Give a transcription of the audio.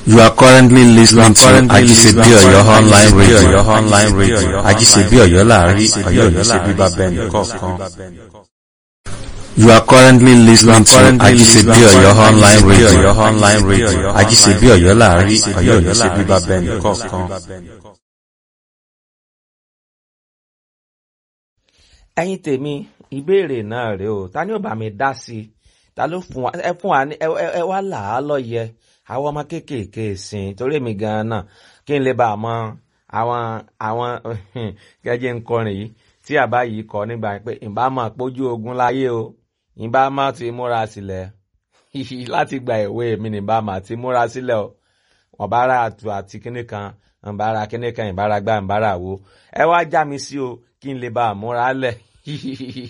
You are currently listening to Ajisebi Oyo online radio. Oyo online radio. Ajisebi Oyo láàrin Ọ̀yọ́ ní ṣe bíbá bẹ́ẹ̀ni kọ̀ọ̀kan. You are currently listening to Ajisebi Oyo online radio. online radio. Ajisebi Oyo láàrin Ọ̀yọ́ ní ṣe bíbá bẹ́ẹ̀ni kọ̀ọ̀kan. ẹ̀yin tèmi ìbéèrè náà rèé o ta ni ó bá mi dá sí i ta ló fún wa ẹ fún wa ní ẹ ẹ- ẹ wá là á lọ́yẹ àwọn ọmọ kéékèèké sìn torí èmi gan-an náà kí n lè bá a mọ àwọn àwọn gẹ́gẹ́ ń kọrin yìí tí àbá yìí kọ nígbà pé ìbá máa pójú ogun láyé o ìbá máa ti múra sílẹ̀ láti gba ìwé mi ní ìbá máa ti múra sílẹ̀ o ọ̀bára àtù àti kíní kan ìbára kíní kan ìbára gbá ìbára wo ẹ wá já mi sí o kí n lè bá a múra lẹ̀